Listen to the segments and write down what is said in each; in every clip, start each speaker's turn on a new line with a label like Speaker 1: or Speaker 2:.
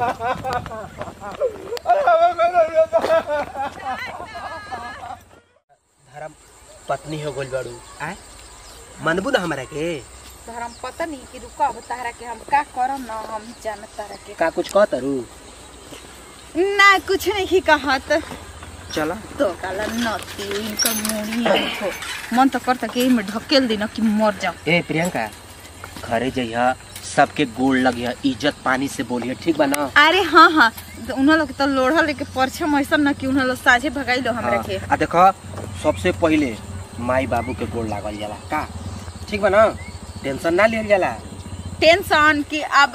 Speaker 1: धर्म पत्नी हो गइल बाड़ू आय मनबू ना हमरा के
Speaker 2: धर्म पता नहीं कि रुका अब तारा के हम का करम ना हम जानत तारा के
Speaker 1: का कुछ कह तरू
Speaker 2: ना कुछ नहीं कहत
Speaker 1: चला
Speaker 2: तो काला नती इनका मुड़ी हो मन तो करता कि में ढकेल दी ना कि मर जाओ
Speaker 1: ए प्रियंका घरे जइहा सबके गोड़ लगिया इज्जत पानी से बोलिए ठीक बा ना
Speaker 2: अरे हाँ हाँ तो उन्हों लोग तो लोढ़ा लेके परछम ऐसा ना कि उन्हों लोग साझे भगाई लो हमरा के
Speaker 1: आ देखो सबसे पहिले माई बाबू के गोड़ लागल जाला का ठीक बा ना टेंशन ना लियल जाला
Speaker 2: टेंशन कि अब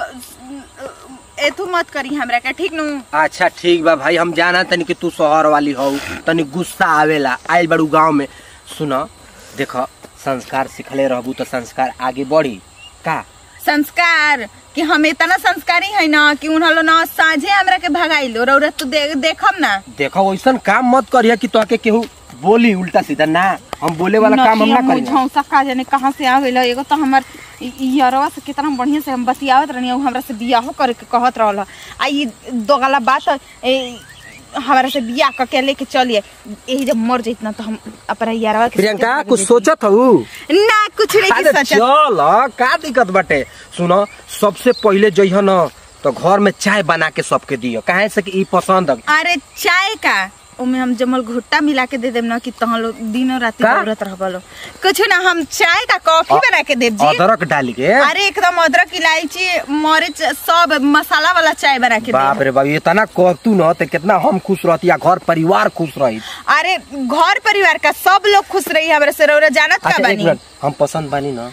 Speaker 2: एथू मत करी हमरा के ठीक नु
Speaker 1: अच्छा ठीक बा भाई हम जाना तनी कि तू शहर वाली हो तनी गुस्सा आवेला आइल बड़ू गांव में सुनो देखो संस्कार सिखले रहबू तो संस्कार आगे बढ़ी का
Speaker 2: संस्कार कि हम इतना संस्कारी है ना कि उन्हों लोग ना साझे हमरा के भगाई लो रौरा तू दे, देखम ना
Speaker 1: देखो वैसन काम मत करिया कि तोहके केहू बोली उल्टा सीधा ना हम बोले वाला काम हम ना
Speaker 2: नथिया
Speaker 1: करी
Speaker 2: मुझौसा का जाने कहाँ से आ गइल एगो तो हमर इ- इ यरवा से कितना बढ़िया से हम बतियावत रहनी उ हमरा से बियाहो करे के कहत रहल आ ई दोगला बात ए, हमरा से बियाह क के लेके चलिए यही जब मर जइत ना तो हम अपना यारवा के
Speaker 1: प्रियंका
Speaker 2: साथे
Speaker 1: कुछ
Speaker 2: भाग
Speaker 1: सोचत हूँ
Speaker 2: जइती। ना कुछ नहीं
Speaker 1: अरे
Speaker 2: की सोचत
Speaker 1: चल का दिक्कत बाटे सुनो सबसे पहिले जइह न तो घर में चाय बना के सबके दियो काहे से कि ई पसंद है।
Speaker 2: अरे चाय का उमे हम जमल घुट्टा मिला के दे देम ना कि तहां लोग दिनो राती
Speaker 1: का?
Speaker 2: दौड़त रहबलो कुछ ना हम चाय का कॉफी
Speaker 1: अ-
Speaker 2: बना के देब जी
Speaker 1: अदरक डाली के
Speaker 2: अरे एकदम अदरक इलायची मरीच सब मसाला वाला चाय बना के
Speaker 1: बाप
Speaker 2: दे
Speaker 1: रे बाप इतना कहतू न तो कितना हम खुश रहती या घर परिवार खुश रही
Speaker 2: अरे घर परिवार का सब लोग खुश रही हमरा से रौरा जानत का
Speaker 1: अच्छा एक
Speaker 2: बानी
Speaker 1: मिनट हम पसंद बानी न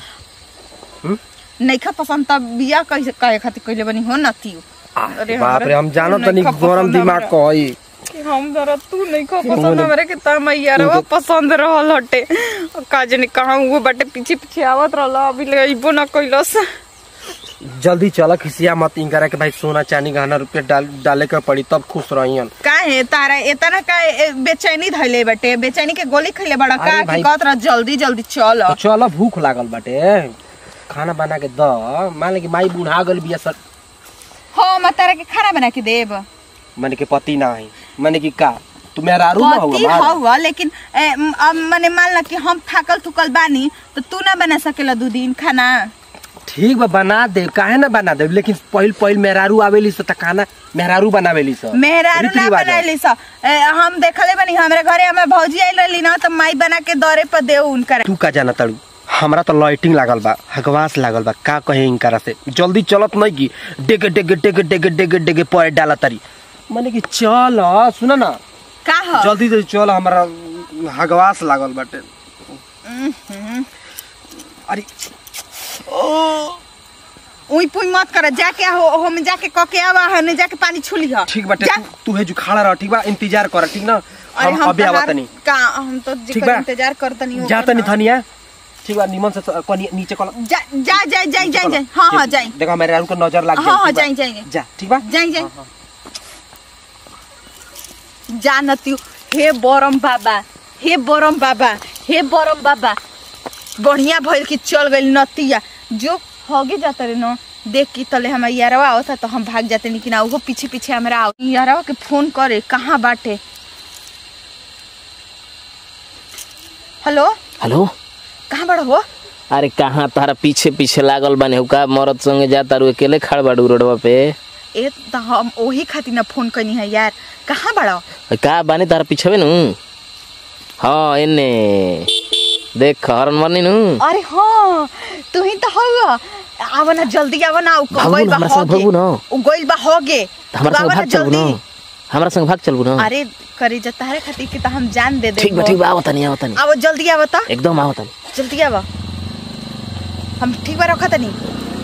Speaker 2: नइखा पसंद तब बिया कैसे कहे खातिर कइले बनी हो नती अरे
Speaker 1: बाप
Speaker 2: हमरा
Speaker 1: रे हम जानो
Speaker 2: नइखा
Speaker 1: तनी
Speaker 2: पसंद
Speaker 1: गरम दिमाग
Speaker 2: हमरा।
Speaker 1: कही
Speaker 2: कि हम जरा तू नइखा
Speaker 1: क्यों
Speaker 2: पसंद
Speaker 1: बोले?
Speaker 2: हमरे के त मैयारवा पसंद रहल हटे का जाने कहां वो बटे पीछे पीछे आवत रहल अभी ले अइबो ना कइलस
Speaker 1: जल्दी चल खिसिया मत इंकरा के भाई सोना चांदी गहना रुपया डाल डाले के पड़ी तब खुश रहियन
Speaker 2: काहे तारा इतना का ए, बेचैनी धइले बटे बेचैनी के गोली खइले बड़ा
Speaker 1: अरे
Speaker 2: का कि
Speaker 1: भाई-
Speaker 2: कहत रह जल्दी जल्दी चल
Speaker 1: तो चल भूख लागल बाटे खाना बना के द मान ले कि माई बुढ़ा गल बिया सर
Speaker 2: हो मैं तारा के खाना बना के देब
Speaker 1: माने के पति ना है माने कि का तू मेरा रूम में
Speaker 2: पति
Speaker 1: होगा
Speaker 2: हवा लेकिन ए, म, अब मने मान ला कि हम थाकल थुकल बानी तो तू ना बना सकेला दू दिन खाना
Speaker 1: ठीक बा बना दे काहे ना बना दे लेकिन पहिल पहिल मेहरारू आवेली से त खाना मेहरारू बनावेली से
Speaker 2: मेहरारू
Speaker 1: रीति
Speaker 2: ना
Speaker 1: रिवाज है।
Speaker 2: बनैली स ए, हम देखले बनी हमरे घरे हमें भौजी आइल रहली ना तो माई बना के दौरे पर दे उनकर
Speaker 1: तू का जाना तड़ू हमरा तो लाइटिंग लागल बा हकवास लागल बा का कहे इनकरा से जल्दी चलत नहीं की डेगे डेगे डेगे डेगे डेगे डेगे पर डाला तरी माने कि चल सुन ना
Speaker 2: का ह
Speaker 1: जल्दी जल्दी चल हमरा हकवास लागल बाटे अरे
Speaker 2: उई पुई मत कर जाके हो हम जाके क के आवा हने जाके पानी छुली ह
Speaker 1: ठीक बाटे
Speaker 2: जा।
Speaker 1: तू तू है जो खड़ा रह ठीक बा इंतजार कर ठीक ना
Speaker 2: अरे
Speaker 1: हम
Speaker 2: हम
Speaker 1: अबे
Speaker 2: तहार-
Speaker 1: आवत नहीं
Speaker 2: का हम तो
Speaker 1: ठीक
Speaker 2: जिकर
Speaker 1: बा।
Speaker 2: इंतजार करतनी हो
Speaker 1: जा तनी धनिया ठीक बा निमन से कनी नीचे कल
Speaker 2: जा जा जाई जाई जाई जाई हां हां जाई
Speaker 1: देखो मेरे को नजर लग
Speaker 2: हाँ, हाँ,
Speaker 1: ठीक बा?
Speaker 2: जाई, जाई, जाई।
Speaker 1: जा ठीक बा
Speaker 2: जाई जाई
Speaker 1: हाँ, हाँ।
Speaker 2: जानती हे बरम बाबा हे बरम बाबा हे बरम बाबा बढ़िया भइल कि चल गइल नतिया जो होगे जाता रे न देख की तले हमार यारवा आवता तो हम भाग जाते लेकिन ओहो पीछे पीछे हमरा आव यारवा के फोन करे कहाँ बाटे हेलो
Speaker 3: हेलो
Speaker 2: कहाँ बड़ा हो
Speaker 3: अरे कहाँ तारा पीछे पीछे लागल बानी हो का मरद संगे जा तारू अकेले खड़ बाड़ू रोडवा पे
Speaker 2: ए त हम ओही खातिर न फोन कनी है यार कहाँ बड़ा
Speaker 3: का बानी तारा पीछे नु हाँ एने देख हरन मरनी नु
Speaker 2: अरे हाँ तू ही तो हवा आव ना जल्दी आव ना उ
Speaker 3: भागू
Speaker 2: गइल
Speaker 3: ना,
Speaker 2: बा
Speaker 3: हमरा संग
Speaker 2: होगे
Speaker 3: भागू ना।
Speaker 2: उ गइल बा होगे
Speaker 3: त हमरा
Speaker 2: तू
Speaker 3: संग
Speaker 2: आवा
Speaker 3: भाग चलबू न हमरा संग भाग चलबू न
Speaker 2: अरे करे जा तारे खातिर कि त हम जान दे दे
Speaker 3: ठीक बा ठीक बा आवत नहीं आवत नहीं
Speaker 2: आव जल्दी आव त
Speaker 3: एकदम आवत नहीं
Speaker 2: जल्दी आव हम ठीक बा रखा तनी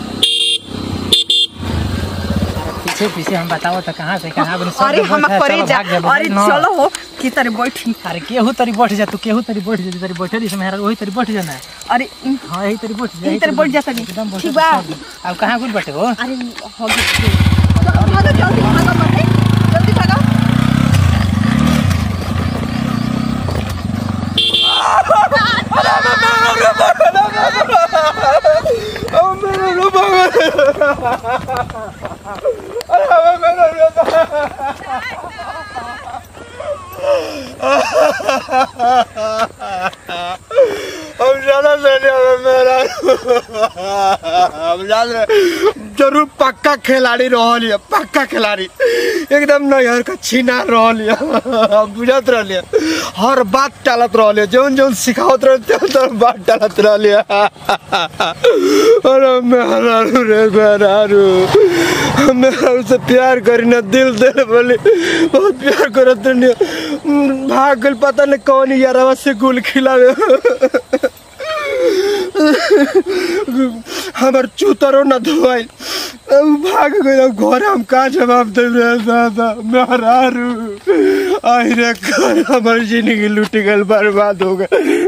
Speaker 4: पीछे पीछे हम बताओ तो कहाँ से कहाँ बनी सब
Speaker 2: अरे
Speaker 4: लोग
Speaker 2: हम
Speaker 4: बैठा है,
Speaker 2: करे
Speaker 4: चलो
Speaker 2: जा
Speaker 4: भाग जा,
Speaker 2: अरे
Speaker 4: ना।
Speaker 2: चलो हो कि तारे बैठी
Speaker 4: अरे केहू तरी बैठ जा तू केहू तरी बैठ जा तरी बैठे दिस मेहरा वही तरी बैठ जाना
Speaker 2: अरे इन-
Speaker 4: हाँ यही तरी बैठ जा
Speaker 2: यही तरी बैठ जा तनी।
Speaker 4: एकदम बैठ
Speaker 2: ठीक
Speaker 4: जा,
Speaker 2: बा।
Speaker 4: सब। अब कहाँ कुछ बैठे हो
Speaker 2: अरे होगे भागो जल्दी भागो मत जल्दी भागो
Speaker 1: अरे मेरा हम जान रहे जरूर पक्का खिलाड़ी रहल है पक्का खिलाड़ी एकदम नैहर का छीना रहल है बुझत रहल है हर बात टालत रहल है जौन जौन सिखावत रहल त्यों त्यों बात टालत रहल है अरे मेहरारू रे मेहरारू मेहरारू से प्यार करी ना दिल दे बोली बहुत प्यार करत रहनी भाग गइल पता नहीं कौन यारवा से गुल खिलावे हमार चूतरो न धोआई भाग गए घर हम का जवाब दे रे दादा मेहरारू आई रे घर हमार जिंदगी लूट गल बर्बाद हो गए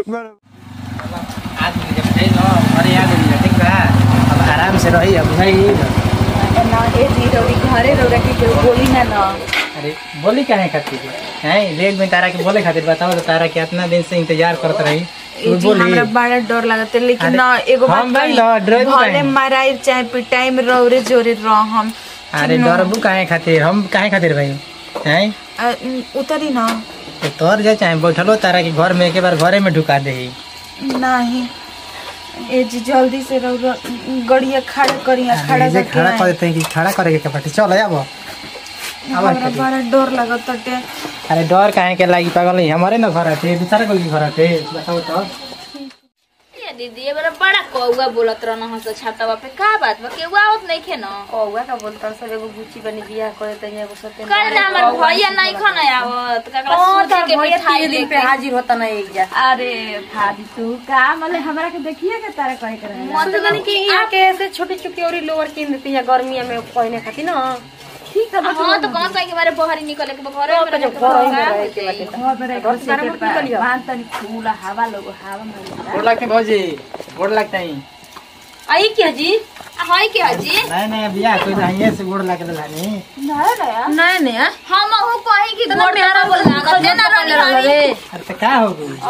Speaker 4: आदमी जब है न घरे आ गइल ठीक बा अब आराम से रही अब भाई
Speaker 2: ना ए जी रौरी घरे रौरा के केहू बोली ना ना
Speaker 4: अरे बोली काहे खातिर हैं देख में तारा के बोले खातिर बताओ तो तारा के इतना दिन से इंतजार करत रही
Speaker 2: ए
Speaker 4: तू
Speaker 2: जी
Speaker 4: बोली
Speaker 2: हमरा बड़ा डर लागत है लेकिन
Speaker 4: अरे,
Speaker 2: ना एगो बात
Speaker 4: हम भाई
Speaker 2: कही
Speaker 4: ना, डरे
Speaker 2: भले
Speaker 4: काहे?
Speaker 2: माराई चाहे पिटाई में रौरे जोरे रहम
Speaker 4: अरे डरबू काहे खातिर हम काहे खातिर भाई हैं
Speaker 2: अ, उतरी ना
Speaker 4: तो तोर जा चाहे बैठलो तारा के घर में एक बार घरे में ढुका दे
Speaker 2: नहीं ए जी जल्दी से रौरा गड़िया खड़ा करिया खड़ा
Speaker 4: जे
Speaker 2: करके
Speaker 4: खड़ा
Speaker 2: आए।
Speaker 4: कर देते हैं कि खड़ा करे के बाटे चल आबो
Speaker 2: हमरा बड़ा डर लागत है
Speaker 4: अरे डर काहे के लागी पागल है हमारे ना घर आते दूसरा कोई के घर आते बताओ तो
Speaker 5: ये दीदी ये बड़ा बड़ा कौआ बोलत रहना हंस छातावा पे का बात बा केहू आवत नहीं खे न
Speaker 6: कौआ का बोलता सब एगो गुची बनी बियाह करे त एगो सत्य
Speaker 5: कर ना हमर भैया नहीं खन आवत ककरा सूती के मिठाई
Speaker 6: दिन पे
Speaker 5: लेके
Speaker 6: हाजिर होता ना एक जा
Speaker 5: अरे भाभी तू का मले हमरा के देखिए के तारे कहे के रहे
Speaker 6: मन तो कि यहाँ के ऐसे छोटी छोटी और लोअर किन देती है गर्मिया में पहने खातिर ना ठीक है
Speaker 5: हां तो कौन कहे के बारे बहरी निकले के घरे में
Speaker 6: तो
Speaker 5: रहे
Speaker 6: घर
Speaker 5: के
Speaker 6: ही
Speaker 5: का
Speaker 6: में
Speaker 5: हो
Speaker 6: रहे
Speaker 5: जाई?
Speaker 6: के बाटे घर से निकलियो
Speaker 5: मान तनी फूल हवा लोग हवा में
Speaker 4: गोड़ लगते भौजी गोड़ लगते हैं
Speaker 6: आई क्या जी
Speaker 5: आ होई के हजी
Speaker 4: नहीं नहीं बियाह कोई नहीं से गोड़ लगे लानी
Speaker 6: नहीं नहीं
Speaker 5: हम हूं कहीं की गोड़ मेरा बोल लागत है ना रानी
Speaker 4: अरे तो का हो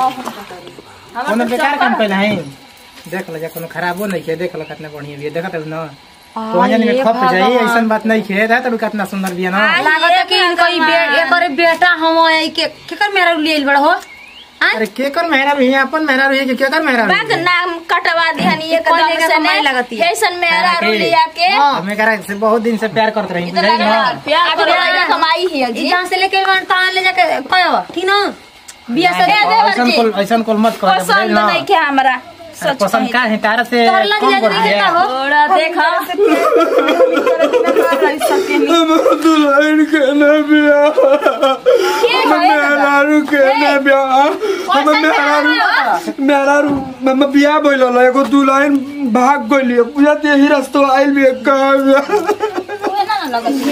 Speaker 4: गई कोनो बेकार काम कैला है देख लो जा कोनो खराबो नहीं के देख लो कितना बढ़िया बिया देखत है ना तो वहां में खप जाई ऐसन बात नहीं खे रहा तो कितना सुंदर बिया ना
Speaker 6: लागत है कि इनका ई बे एकरे बेटा हम आई के केकर मेरा लिए बड़ा हो
Speaker 4: अरे केकर मेहरा भी है अपन मेहरा भी है कि केकर मेहरा भी
Speaker 5: बाग नाम कटवा दिहनी एक
Speaker 6: कोई
Speaker 5: दम
Speaker 6: लेके
Speaker 5: से
Speaker 6: कमाई
Speaker 5: ने
Speaker 6: लगती है।
Speaker 5: ऐसन मेरा
Speaker 4: के?
Speaker 5: रुलिया के
Speaker 4: हमें करा से बहुत दिन से प्यार करत रही
Speaker 5: इतना
Speaker 4: बुझाई
Speaker 5: लगा
Speaker 4: ना
Speaker 5: प्यार करे लगा कमाई ही
Speaker 6: ई
Speaker 5: जी
Speaker 6: जहां से लेके वन तान ले जाके कयो ठीक ना बियाह से
Speaker 5: दे दे
Speaker 4: ऐसन
Speaker 5: बच्ची।
Speaker 4: कोल ऐसन कोल मत कर
Speaker 5: पसंद नहीं के हमरा
Speaker 4: अरे पसंद का है तारा से
Speaker 6: तोरला
Speaker 4: कम
Speaker 6: दिया
Speaker 4: कर
Speaker 6: नहीं
Speaker 4: दिया
Speaker 6: देता हो
Speaker 5: थोड़ा देखा
Speaker 1: दुल्हन के न बिया मेहरारू के न बिया हम मेहरारू मेहरारू मम्मा बिया बोल एगो दुल्हन भाग गइली पूजा ते यही रास्ता आइल भी कहाँ बिया
Speaker 5: ओए ना ना लगत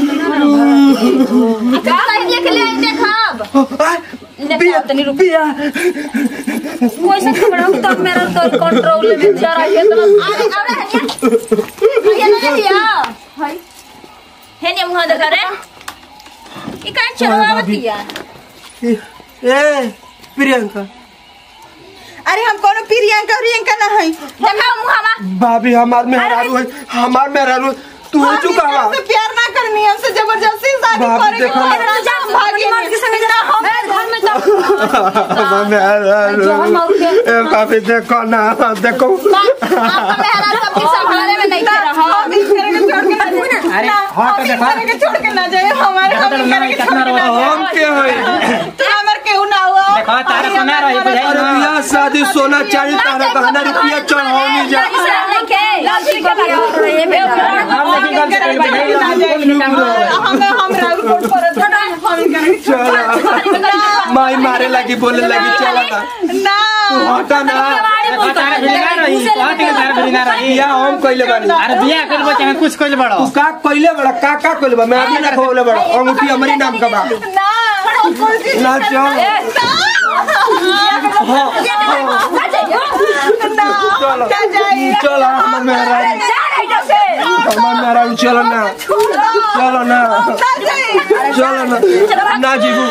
Speaker 5: का कह दिया के ले आई देखब
Speaker 1: बिया बिया
Speaker 6: कैसे खबड़ा तब मेरा तो कंट्रोल में जरा के तो
Speaker 5: अरे अरे हनिया हनिया ना लिया हाय हेने मुंह देखा रे ई का चलवावतिया
Speaker 1: ए प्रियंका
Speaker 2: अरे हम कोनो प्रियंका प्रियंका ना है
Speaker 5: देखा मुंहवा
Speaker 1: भाभी हमार मेहरारू है हमार मेहरारू तू हो चुका
Speaker 2: हम हमसे प्यार ना करनी हमसे जबरदस्ती शादी
Speaker 1: बाप
Speaker 2: करे
Speaker 1: देखो ना।
Speaker 2: जा भागी
Speaker 6: मर्द के संग जा हम घर में तो
Speaker 1: हमार मेहरारू ए भाभी देखो ना देखो
Speaker 5: आपका मेहरा सबके संभाले में नहीं कर रहा
Speaker 2: हम इस तरह के छोड़ के ना जाए
Speaker 4: अरे
Speaker 2: ना,
Speaker 4: हाँ तो
Speaker 2: हम इस
Speaker 4: देखा
Speaker 2: तरह के छोड़ के ना जाए हमारे हम इस तरह के छोड़ के ना जाए
Speaker 1: हम के है
Speaker 2: हमार केहू ना हुआ
Speaker 4: देखो तारा सुना रही बुझाई
Speaker 1: अरे
Speaker 4: ना
Speaker 1: बियाह शादी सोना चांदी तारा गहना रुपया चढ़ावनी जा
Speaker 4: हम लेकिन गलती कर बुझाई ना कोई भी काम करो
Speaker 2: हमें हम राउर कोट पर छोड़ा हम इस तरह के
Speaker 1: चला माई मारे लगी बोले लगी चला ना
Speaker 2: ना
Speaker 1: तू हटा ना
Speaker 4: देखो तारा भी ना रही कहां के तारा भी ना रही
Speaker 1: बियाह हम कइले बानी
Speaker 4: अरे बियाह कर बच्चा कुछ कइल बड़ो
Speaker 1: तू का कइले बड़ा का का कइले बा मैं अभी ना खोले बड़ा अंगूठी हमारी नाम का बा
Speaker 2: ना
Speaker 1: ना चल चलो
Speaker 2: क्या जाए
Speaker 1: चलो हमार मेहरारू हमार मेहरारू चलो ना चलो ना चलो ना ना जीबू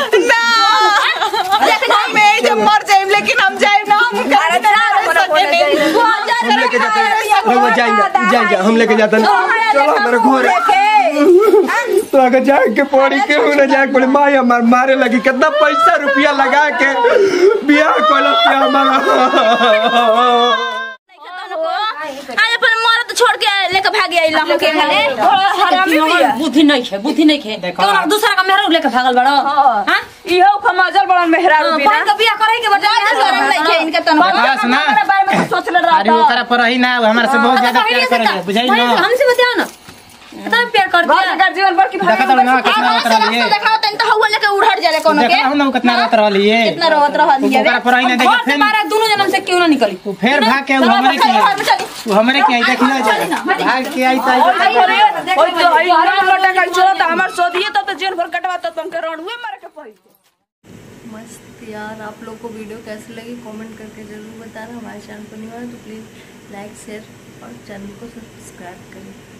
Speaker 2: हम यही जब मर जाए लेकिन हम जाए ना हम घर में ना रह सके
Speaker 1: हम लेके जाते हैं हम जाएंगे जाएंगे हम लेके जाते हैं चलो हमारे घर तो अगर जाए के पड़ी के हो ना जाए के पड़ी माई हमार मारे लगी कितना पैसा रुपया लगा के बियाह कइल हमारा
Speaker 5: आई लहू के घरे
Speaker 2: हरामी
Speaker 6: हमर
Speaker 2: बिया
Speaker 6: बुद्धि नहीं है बुद्धि नहीं है
Speaker 4: देखो।
Speaker 6: कौन दूसरा का मेहरा लेके भागल बड़ो
Speaker 2: हाँ।
Speaker 6: हां
Speaker 2: इहो खमाजल बड़ा मेहरारू बिना
Speaker 6: पान का बियाह करे के बता
Speaker 5: शरम नहीं है इनका तन
Speaker 4: बकवास ना
Speaker 2: अपने बारे में सोच ले रहा
Speaker 4: अरे ओकरा पर ही ना हमारे से बहुत ज्यादा प्यार करेंगे बुझाई ना
Speaker 6: हमसे बताओ ना इतना प्यार कर
Speaker 2: घर
Speaker 6: दिया
Speaker 2: का जीवन भर की
Speaker 4: देखा तो ना कितना
Speaker 5: आवाज
Speaker 4: रहत
Speaker 5: से
Speaker 4: रहली
Speaker 5: रास्ता दिखाओ तन तो हवा लेके उड़हट जाले कोनो के
Speaker 4: देखा हूं ना वो कितना रहत रहली है
Speaker 5: कितना रोत रहल हिया
Speaker 4: ओकरा पर ही ना
Speaker 6: घर
Speaker 4: देखा
Speaker 6: से
Speaker 4: फिर
Speaker 6: मारा दोनों जन्म से क्यों ना निकली
Speaker 4: वो फिर भाग के वो हमरे के आई वो हमरे के आई देख ना जा भाग के आई तो आई
Speaker 2: ओए तो आई हराम लटा का छोरा तो हमार सोधिए तब तो जेल भर कटवा तो तुमके रणुए मारे के पड़ी
Speaker 7: मस्त यार आप लोग को वीडियो कैसी लगी कमेंट करके ज़रूर बताना हमारे चैनल पर नहीं हुआ तो प्लीज़ लाइक शेयर और चैनल को सब्सक्राइब करें